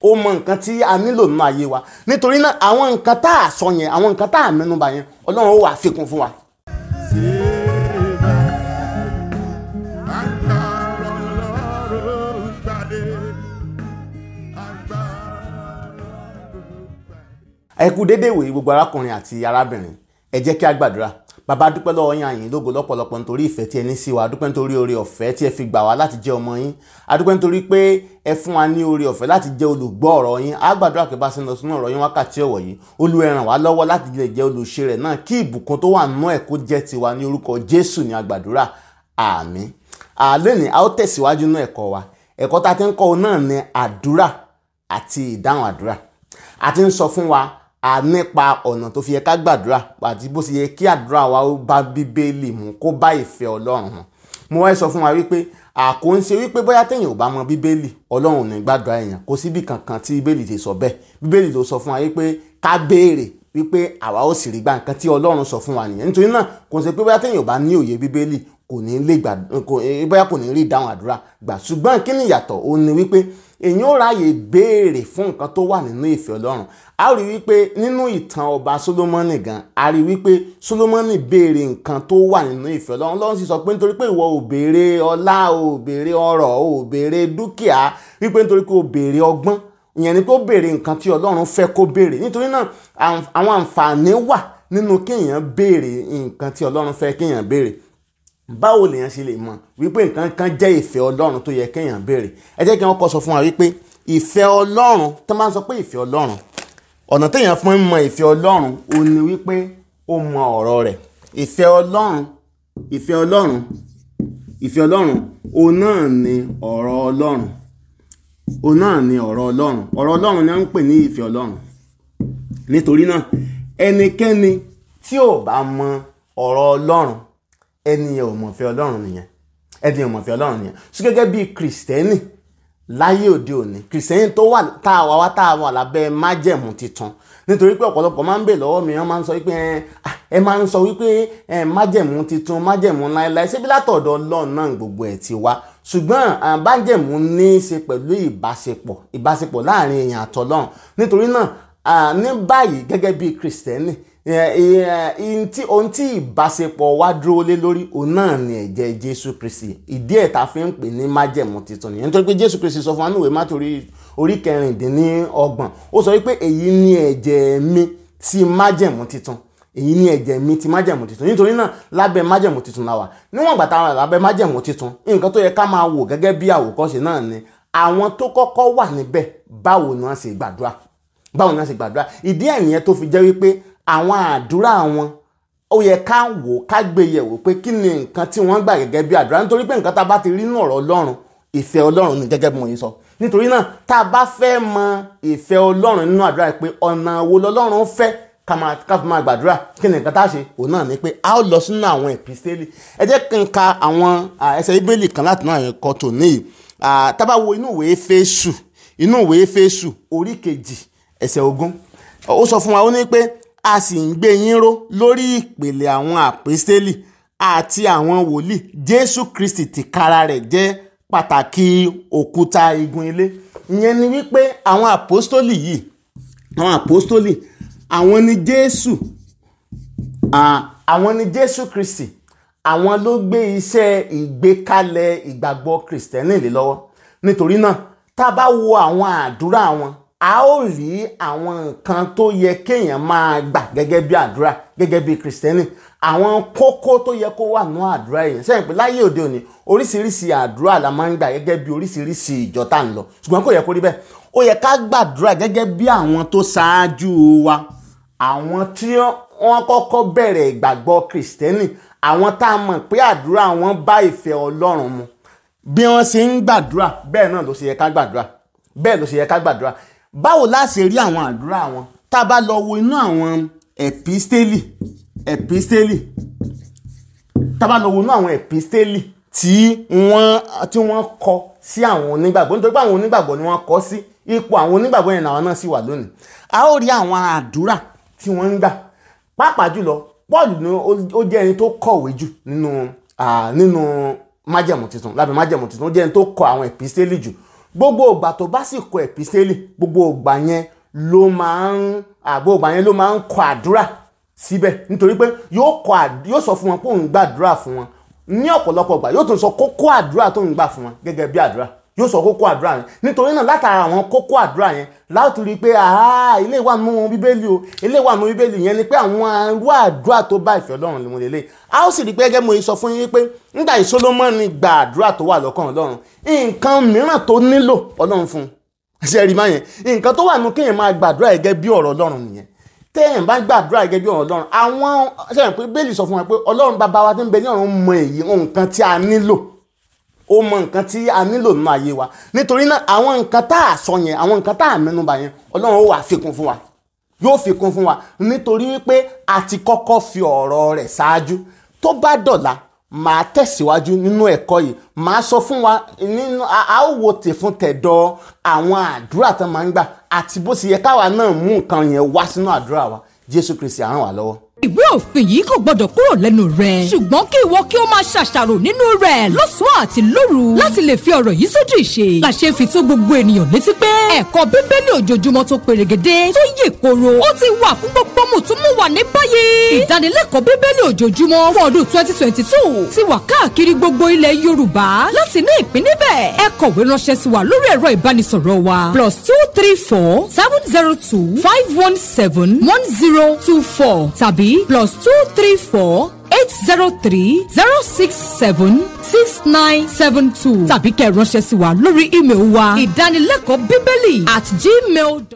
ó mọ nǹkan tí a nílò nínú ayé wa nítorí náà àwọn nǹkan tá a sọ yẹn àwọn nǹkan tá a mẹ́nubà yẹn ọlọ́run ó wà fikún fún wa. ẹ kú déédéé wòye gbogbo arákùnrin àti arábìnrin ẹ jẹ́ kí a gbàdúrà bàbá dúpẹ́ lọ́wọ́ yín àyìn lógo lọ́pọ̀lọpọ̀ nítorí ìfẹ́ tí ẹ ní sí wa dúpẹ́ nítorí oore ọ̀fẹ́ tí ẹ fi gbà wá láti jẹ́ ọmọ yín adúpẹ́ nítorí pé ẹ fún wa ní oore ọ̀fẹ́ láti jẹ́ olùgbọ́ ọ̀rọ̀ yín a gbàdúrà pé bá ṣe ń lọ sínú ọ̀rọ̀ yín wákàtí ọ̀wọ̀ yìí Olúwa ẹ ràn wá lọ́wọ́ láti lè jẹ́ olùṣe rẹ̀ náà kí ìbùkún tó wà nínú ẹ̀ kó jẹ́ tiwa ní orúkọ Jésù ní agbàdúrà àmín àlónìí a ó tẹ̀síwájú nínú ẹ̀kọ́ wa ẹ̀kọ́ tá a ti ń kọ́ náà ní àdúrà àti ìdáhùn àdúrà a ti ń sọ fún wa a nípa ọ̀nà tó fi yẹ ká gbàdúrà àti bó ṣe yẹ kí àdúrà wa ó bá bíbélì mu kó bá ìfẹ́ ọlọ́run hàn mo wá sọ fún wa wípé àkó ń ṣe wípé bóyá téèyàn ò bá mọ bíbélì ọlọ́run ò ní gbàdúrà èèyàn kò síbi kankan tí bíbélì ti sọ bẹ́ẹ̀ bíbélì ló sọ fún wa wípé ká béèrè wípé àwa ó sì rí gbà nǹkan tí ọlọ́run sọ fún wa nìyẹn nítorí náà kò ń ṣe pé bóyá téèyàn ò bá ní òye bíbélì kò ní lè gbà bóyá kò ní rí ìdáhùn àdúrà gbà ṣùgbọ́n kí ni ìyàtọ̀ ó ní wípé èyàn ó ráàyè béèrè fún nǹkan tó wà nínú ìfẹ́ ọlọ́run a rí wípé nínú ìtàn ọba solomoni gan a rí wípé solomoni béèrè nǹkan tó wà nínú ìfẹ́ ọlọ́run ọlọ́run sì sọ pé nítorí pé ìwọ ò béèrè ọlá ò béèrè ọrọ̀ ò béèrè dúkìá wípé nítorí pé ò béèrè ọgbọ́n ìyẹn ni pé ó béèrè nǹkan tí ọlọ́run fẹ́ kó béèrè nítorí náà àwọn àǹfààní wà nínú kéèyàn béèrè nǹkan tí ọlọ́run fẹ́ kéèyàn béèrè báwo lèèyàn ṣe lè mọ̀ wípé nǹkan kan jẹ́ ìfẹ́ ọlọ́run tó yẹ kéèyàn béèrè ẹ jẹ́ kí wọ́n kọ́ sọ fún wa wípé ìfẹ́ ọlọ́run tó máa ń sọ pé ìfẹ́ ọlọ́run ọ̀nà téèyàn fún ń mọ ìfẹ́ ọlọ́run ò ní wípé ó mọ ọ̀rọ̀ rẹ̀ ìfẹ́ ọlọ́run ìfẹ́ ọlọ́run ìfẹ́ ọlọ́run òun náà ni ọ̀rọ̀ ọlọ́run òun náà ni ọ̀rọ̀ ọlọ́run ọ̀rọ̀ ọlọ́run ni wọ́n ń pè ní ìfẹ́ ọlọ́run nítorí náà ẹnikẹ́ni tí ò bá mọ ọ̀rọ̀ ọlọ́run ẹni yẹn ò mọ̀fẹ́ ọlọ́run nìyẹn ẹni yẹn ò mọ̀fẹ́ ọlọ́run nìyẹn so gẹ́gẹ́ bí kìrìsìtẹ́nì láyé òde òní kìrìsìtẹ́nì tó wà tá a wà wá tá a wà lábẹ́ májẹ̀mú titun nítorí pé ọ̀pọ̀lọpọ̀ máa ń bè lọ́wọ́ mi wọ́n máa ń sọ wípé ẹ máa ń sọ wípé májẹ̀mú titun májẹ̀mú láéláé ṣé bí látọ̀dọ̀ ọlọ́run náà gbogbo ẹ̀ ti wá ṣùgbọ́n májẹ̀mú ní í ṣe pẹ̀lú ìbáṣepọ̀ ìbáṣepọ̀ láàrin èèyàn àtọlọ́run nítorí náà ní báyìí gẹ́gẹ́ bí kìrìsìtẹ́nì ohun tí ìbáṣepọ̀ wa dúró lé lórí òun náà ni ẹ̀jẹ̀ jésù kristi ìdí ẹ̀ ta fi ń pè ní májẹ̀mú titun nìyẹn nítorí pé jésù kristi sọ fún wa níwèé mátò orí kẹrìndínlọ́gbọ̀n ó sọ wípé èyí ni ẹ̀jẹ̀ mi ti májẹ̀mú titun èyí ni ẹ̀jẹ̀ mi ti májẹ̀mú titun nítorí náà lábẹ́ májẹ̀mú titun la wà níwọ̀n ìgbà táwọn lábẹ́ májẹ̀mú titun nǹkan tó yẹ ká máa wò gẹ́gẹ́ bí àwòkọ́ṣe náà ni àwọn tó kọ́kọ́ wà níbẹ̀ báwo ni wọ́n ṣe gbàdúrà báwo ni wọ́n ṣe gbàdúrà ìdí ẹ̀ nìyẹn tó fi jẹ́ wípé àwọn àdúrà wọn ó yẹ ká wò ká gbé yẹ̀wò pé kí ni nǹkan tí wọ́n gbà gẹ́gẹ́ bí àdúrà nítorí pé nǹkan tá a bá ti rí nínú ọ̀rọ̀ ọlọ́run ìfẹ́ ọlọ́run ni gẹ́gẹ́ bí mo yìí sọ nítorí náà tá a bá fẹ́ mọ ìfẹ́ ọlọ́run nínú àdúrà pé ọ̀nà wo lọ́lọ́run fẹ́ ká fi máa gbàdúrà kí ni nǹkan tá a ṣe òun náà ni pé a ó lọ sínú àwọn epistéèlì ẹ jẹ́ kí n ka àwọn ẹsẹ̀ bíbélì kan láti náà ẹ̀kọ́ tò níyì tá a bá wo inú ìwé Éfésù inú ìwé Éfésù orí kejì ẹsẹ̀ ogún ó sọ fún wa ó ní pé a sì ń gbé yín ró lórí ìpele àwọn àpèsélì àti àwọn wòlíì jésù kristi tìkára rẹ̀ jẹ́ pàtàkì òkúta igun ilé ìyẹn ni wípé àwọn àpòstólì yìí àwọn àpòstólì àwọn ni jésù àwọn ni jésù kristi àwọn ló gbé iṣẹ́ ìgbékalẹ̀ ìgbàgbọ́ kristẹni lé lọ́wọ́ nítorí náà tá a bá wo àwọn àdúrà wọn a ó rí àwọn nǹkan tó yẹ kéèyàn máa gbà gẹ́gẹ́ bí àdúrà gẹ́gẹ́ bí kìrìsìtẹ́nì àwọn kókó tó yẹ kó wà nínú àdúrà yẹn sẹ́yìn pé láyé òde òní oríṣiríṣi àdúrà la máa ń gbà gẹ́gẹ́ bí oríṣiríṣi ìjọ tá à ń lọ ṣùgbọ́n kò yẹ kó rí bẹ́ẹ̀ ó yẹ ká gbàdúrà gẹ́gẹ́ bí àwọn tó ṣáájú wa àwọn tí wọ́n kọ́kọ́ bẹ̀rẹ̀ ìgbàgbọ́ kìrìsìtẹ́nì àwọn tá a mọ̀ pé àdúrà wọn bá ìfẹ́ Ọlọ́run mu bí wọ́n ṣe ń gbàdúrà bẹ́ẹ̀ náà ló ṣe yẹ ká gbàdúrà bẹ́ẹ̀ ló ṣe yẹ ká gbàdúrà báwo la ṣe rí àwọn àdúrà wọn tá a bá lọ wo inú àwọn ẹ̀pístélì ẹ̀pístélì tá a bá lọ wo inú àwọn ẹ̀pístélì tí wọ́n tí wọ́n kọ sí àwọn onígbàgbọ́ nítorí pé àwọn onígbàgbọ́ ni wọ́n kọ sí ipò àwọn onígbàgbọ́ yẹn làwọn náà sì wà lónìí a ó rí àwọn àdúrà tí wọ́n ń gbà pàápàá jùlọ Paul ni ó jẹ́ ẹni tó kọ̀wé jù nínú nínú májẹ̀mú tuntun lábẹ́ májẹ̀mú tuntun ó jẹ́ ẹni tó kọ àwọn ẹ̀pístélì jù gbogbo ìgbà tó bá sì kọ ẹ̀písẹ́lì gbogbo ìgbà yẹn ló máa ń àgbo ìgbà yẹn ló máa ń kọ àdúrà síbẹ̀ nítorí pé yóò kọ yóò sọ fún wọn pé òun gbàdúrà fún wọn ní ọ̀pọ̀lọpọ̀ ìgbà yóò tún sọ kókó àdúrà tó ń gbà fún wọn gẹ́gẹ́ bí àdúrà yóò sọ kókó àdúrà yẹn nítorí náà látara àwọn kókó àdúrà yẹn láti rí i pé ilé wà nínú bíbélì o ilé wà nínú bíbélì yẹn ni pé àwọn arú àdúrà tó bá ìfẹ́ ọlọ́run lè mú lélẹ̀ a ó sì rí i pé gẹ́gẹ́ mo sọ fún yín pé nígbà tí Sólómọ́nì gba àdúrà tó wà lọ́kàn ọlọ́run nǹkan mìíràn tó nílò ọlọ́run fún un ṣe rí i máa yẹn nǹkan tó wà nínú kéèyàn máa gbàdúrà gẹ́gẹ́ bí ọ̀rọ̀ ọlọ́run nìyẹn téèyàn bá gbàdúrà gẹ́gẹ́ bí ọ̀rọ̀ ọlọ́run àwọn ṣẹ́yìn pé bẹ́ẹ̀lì sọ fún wa pé ọlọ́run bàbá wa tó ń bẹ ní ọ̀run mọ èyí nǹkan tí a nílò ó mọ nǹkan tí a nílò nínú ayé wa nítorí náà àwọn nǹkan tá a sọ yẹn àwọn nǹkan tá a mẹ́nubà yẹn ọlọ́run ó wà fikún fún wa yóò fikún fún wa nítorí wípé a ti kọ́kọ́ fi ọ̀rọ̀ rẹ̀ ṣáájú tó bá dọ̀la màá tẹ̀síwájú nínú ẹ̀kọ́ yìí màá sọ fún wa nínú a ó wo tè fún tẹ̀dọ̀ àwọn àdúrà tó máa ń gbà àti bó ti yẹ káwa náà mú nǹkan yẹn wá sínú àdúrà wa Jésù Kristi á ràn wá lọ́wọ́ ìwé òfin yìí kò gbọdọ̀ kúrò lẹ́nu rẹ̀. ṣùgbọ́n kí ìwọ kí o máa ṣàṣàrò nínú rẹ̀ lọ́sàn-án àti lóru láti lè fi ọ̀rọ̀ yìí sójú ìṣe. làṣẹ fi tó gbogbo ènìyàn létí pé ẹ̀kọ́ bíbélì ojoojúmọ́ tó perégedé tó yè koro ó ti wà fún gbogbo mùtúmùwà ní báyìí. ìdánilẹ́kọ̀ọ́ bíbélì ojoojúmọ́ fún ọdún twenty twenty two ti wà káàkiri gbogbo ilẹ̀ yorùbá láti ní ìpín níbẹ̀. ẹ kọ̀wé ránṣẹ́ sí wa lórí ẹ̀rọ ìbánisọ̀rọ̀ wa plus two three four seven zero two five one seven one zero two four tàbí plus two three four eight zero three zero six seven six nine seven two tàbí kẹ́ ẹ ránṣẹ́ sí wa lórí ímeèlì wa ìdánilẹ́kọ̀ọ́ bíbélì at gmail.